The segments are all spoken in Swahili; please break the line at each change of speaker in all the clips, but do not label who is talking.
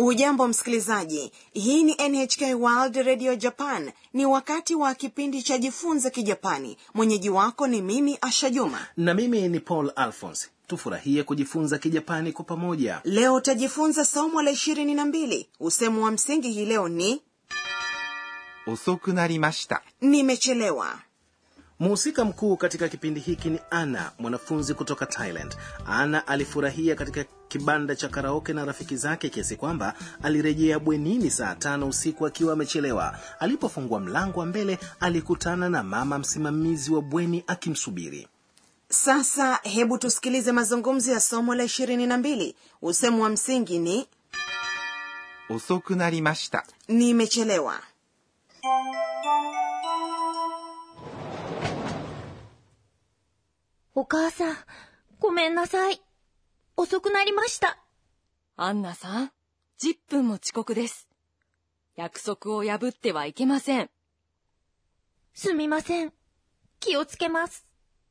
hujambo msikilizaji hii ni nhk world radio japan ni wakati wa kipindi cha jifunze kijapani mwenyeji wako ni mimi asha juma
na mimi ni paul alphons tufurahie kujifunza kijapani kwa pamoja
leo utajifunza somo la ishirini na mbili usemo wa msingi hii leo ni
遅くなりました。
nimechelewa
mhusika mkuu katika kipindi hiki ni ana mwanafunzi kutoka thailand ana alifurahia katika kibanda cha karaoke na rafiki zake kiasi kwamba alirejea bwenini saa tano usiku akiwa amechelewa alipofungua mlango wa mbele alikutana na mama msimamizi wa bweni akimsubiri
sasa hebu tusikilize mazungumzo ya somo la ishirini na mbili usemo wa msingi ni
遅くなりました。
nimechelewa
お母さん、ごめんなさい。遅くなりました。
アンナさん、10分も遅刻です。約束を破ってはいけません。
すみません。気をつけます。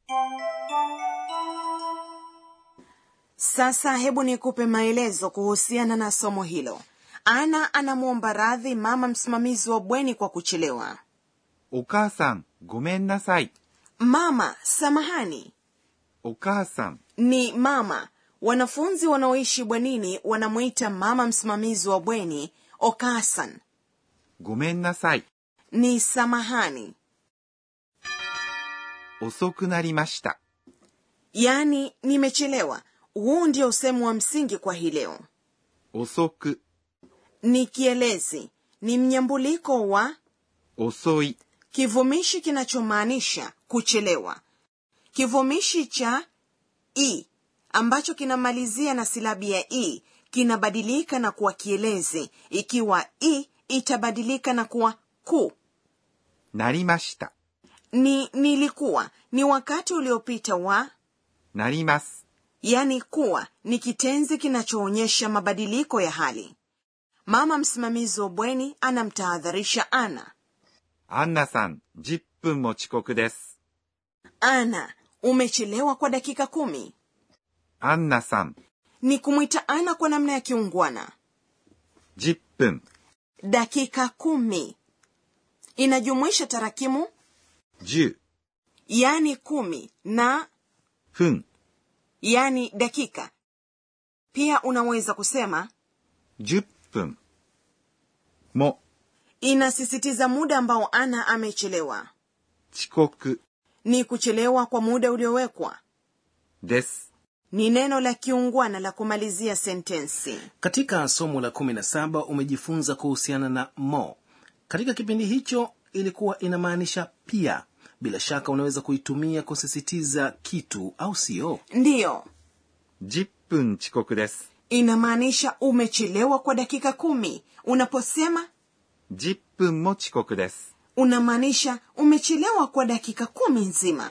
sasa hebu nikupe maelezo kuhusiana na somo hilo ana anamwomba radhi mama msimamizi wa bweni kwa kuchelewa
お母さん、ごめんなさい。
mama samahani
お母さん、
ni mama wanafunzi wanaoishi bwenini wanamwita mama msimamizi wa bweni okasan
ごめんなさい。
ni samahani
遅くnaりました。
yaani nimechelewa huu ndio usemu wa msingi kwa hii leo
遅く、
ni kielezi ni mnyambuliko wa
遅い、
kivumishi kinachomaanisha kuchelewa kivumishi cha i ambacho kinamalizia na silabi ya i kinabadilika na kuwa kielezi ikiwa i itabadilika na kuwa ku
なりました。
ni nilikuwa ni wakati uliopita wa
なります。
yani kuwa ni kitenzi kinachoonyesha mabadiliko ya hali mama msimamizi wa bweni anamtahadharisha ana
アンナさん、10分も遅刻です。
ana umechelewa kwa dakika kumi
アンナさん、
ni kumwita ana kwa namna ya kiungwana
10分、
dakika kumi inajumuisha tarakimu
10
yani kumi na
分、
yani dakika pia unaweza kusema
10分。も、
inasisitiza muda ambao ana amechelewa
遅刻
ni kuchelewa kwa muda uliowekwa
です。
ni neno la kiungwana la kumalizia sentensi
katika somo la 17 umejifunza kuhusiana na mo katika kipindi hicho ilikuwa inamaanisha pia bila shaka unaweza kuitumia kusisitiza kitu au sio
ndiyo
10分遅刻です。
inamaanisha umechelewa kwa dakika kumi unaposema
10分も遅刻です。
unamaanisha umechelewa kwa dakika kumi nzima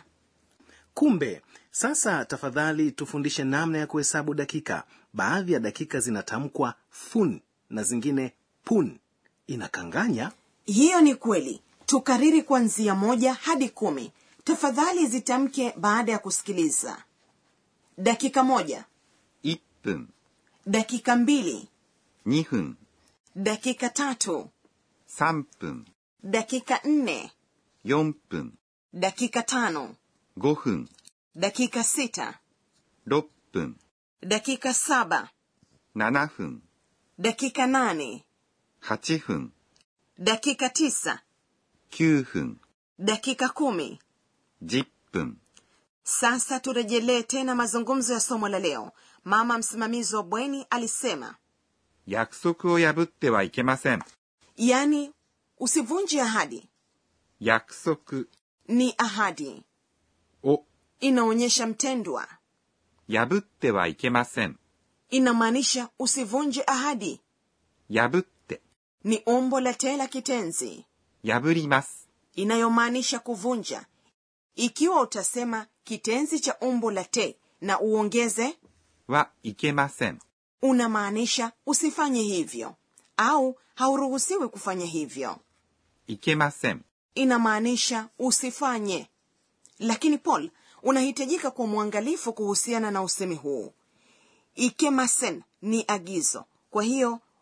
kumbe sasa tafadhali tufundishe namna ya kuhesabu dakika baadhi ya dakika zinatamkwa fun na zingine pun inakanganya
hiyo ni kweli tukariri kuanzia moja hadi kumi tafadhali zitamke baada ya kusikiliza dakika moja
1分、
dakika mbili
2分、
dakika tatu
3分、
dakika nne
4分、
dakika tano
5分、
dakika sita
6分、
dakika saba
7分、
dakika nane
8分、
dakika tisa
9分、
dakika kumi
10分、
sasa turejelee tena mazungumzo ya somo la leo mama msimamizi wa bweni alisema
約束を破ってはいけません。
yani usivunje ahadi
約束
ni ahadi
を
inaonyesha mtendwa
破ってはいけません。
inamaanisha usivunje ahadi
破って、
ni umbo la te la kitenzi
破ります。
inayomaanisha kuvunja ikiwa utasema kitenzi cha umbo la te na uongeze
はいけません。
unamaanisha usifanye hivyo au hauruhusiwi kufanya hivyo
いけません。
inamaanisha usifanye lakini paul unahitajika kuwa mwangalifu kuhusiana na usemi huu ikemasen ni agizo kwa hiyo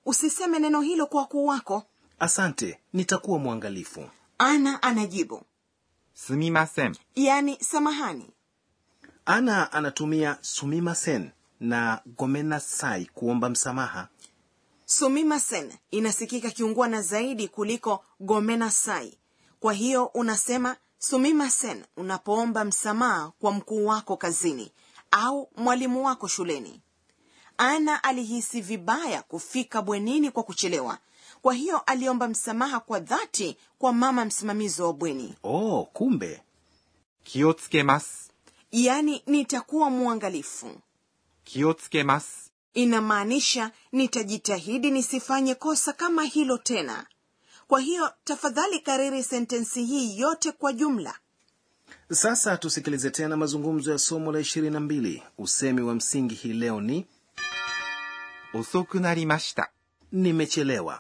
usiseme neno hilo kwa wakuu wako
asante nitakuwa mwangalifu
ana anajibu
すみません。
yani samahani
ana anatumia sumimasen na gomenasai kuomba msamaha
sumimasen inasikika kiungwana zaidi kuliko gomenasai kwa hiyo unasema sumimasen unapoomba msamaha kwa mkuu wako kazini au mwalimu wako shuleni ana alihisi vibaya kufika bwenini kwa kuchelewa kwa hiyo aliomba msamaha kwa dhati kwa mama msimamizi wa bweni
oh kumbe
気をつけます。
yaani nitakuwa mwangalifu
気をつけます。
inamaanisha nitajitahidi nisifanye kosa kama hilo tena kwa hiyo tafadhali kariri sentensi hii yote kwa jumla
sasa tusikilize tena mazungumzo ya somo la 22 usemi wa msingi hii leo ni
遅くなりました。
nimechelewa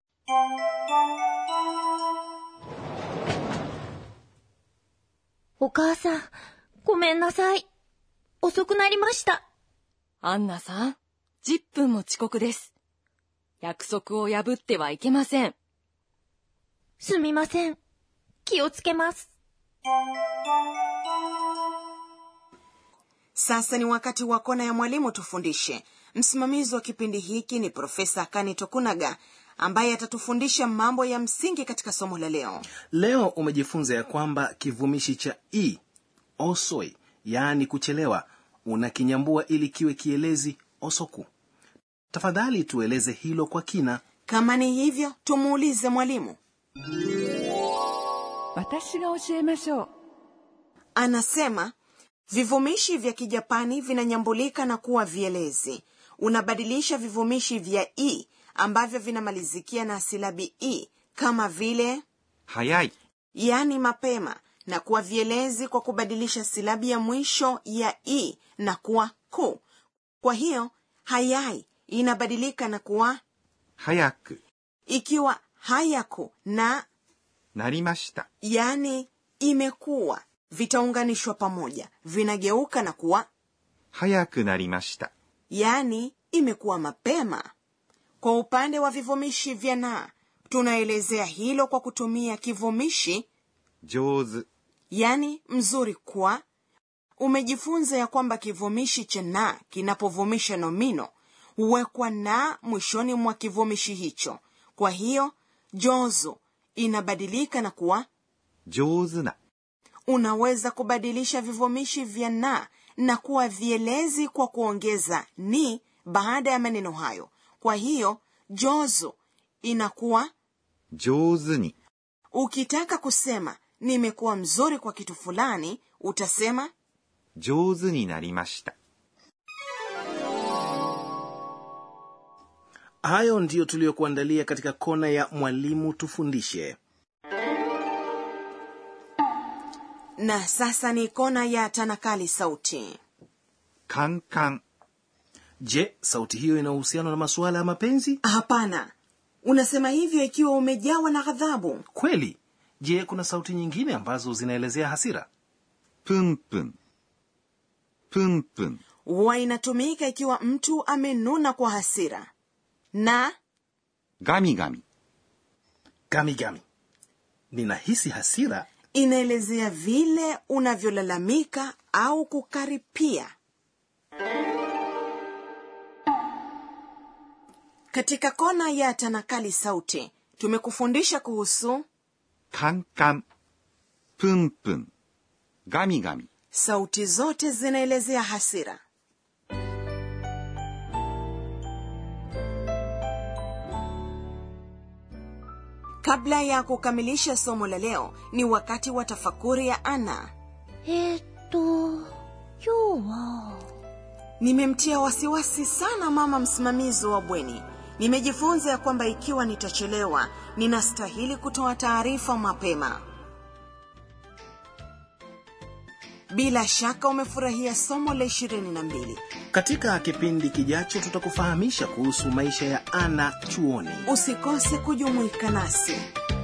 お母さん、ごめんなさい。遅くなりました。
アンナさん、10分も遅刻です。約束を破ってはいけません。
すみません。気をつけます。
sasa ni wakati wa kona ya mwalimu tufundishe msimamizi wa kipindi hiki ni profesa kani tokunaga ambaye atatufundisha mambo ya msingi katika somo la leo
leo umejifunza ya kwamba kivumishi cha i osoi yaani kuchelewa unakinyambua ili kiwe kielezi osoku tafadhali tueleze hilo kwa kina
kama ni hivyo tumuulize mwalimu
私が教えましょう
anasema vivumishi vya kijapani vinanyambulika na kuwa vielezi unabadilisha vivumishi vya i ambavyo vinamalizikia na silabi i kama vile
早い。
yani mapema na kuwa vielezi kwa kubadilisha silabi ya mwisho ya i na kuwa ku kwa hiyo hayai inabadilika na kuwa
早く
ikiwa hayaku na
なりました。
yani imekuwa vitaunganishwa pamoja vinageuka na kuwa
早くなりました。
yani imekuwa mapema kwa upande wa vivumishi vya na tunaelezea hilo kwa kutumia kivumishi
上手。
yani mzuri kwa umejifunza ya kwamba kivumishi cha na kinapovumisha nomino huwekwa na mwishoni mwa kivumishi hicho kwa hiyo jozo inabadilika na kuwa
上手な。
unaweza kubadilisha vivumishi vya na na kuwa vielezi kwa kuongeza ni baada ya maneno hayo kwa hiyo jozo inakuwa
上手に。
ukitaka kusema nimekuwa mzuri kwa kitu fulani utasema
上手になりました。
hayo ndiyo tuliyokuandalia katika kona ya mwalimu tufundishe
na sasa ni kona ya tanakali sauti
カンカン。
je sauti hiyo ina uhusiano na masuala ya mapenzi
hapana unasema hivyo ikiwa umejawa na ghadhabu
kweli je kuna sauti nyingine ambazo zinaelezea hasira
プンプン。プンプン。
huwa inatumika ikiwa mtu amenuna kwa hasira na
ガミガミ。
gamigami ninahisi hasira
inaelezea vile unavyolalamika au kukaripia katika kona ya tanakali sauti tumekufundisha kuhusu
カンカン。プンプン。ガミガミ。
sauti zote zinaelezea hasira kabla ya kukamilisha somo la leo ni wakati wa tafakuri ya ana
えーっと、今日は、
nimemtia wasiwasi sana mama msimamizi wa bweni nimejifunza ya kwamba ikiwa nitachelewa ninastahili kutoa taarifa mapema bila shaka umefurahia somo la 22
katika kipindi kijacho tutakufahamisha kuhusu maisha ya ana chuoni
usikose kujumuika nasi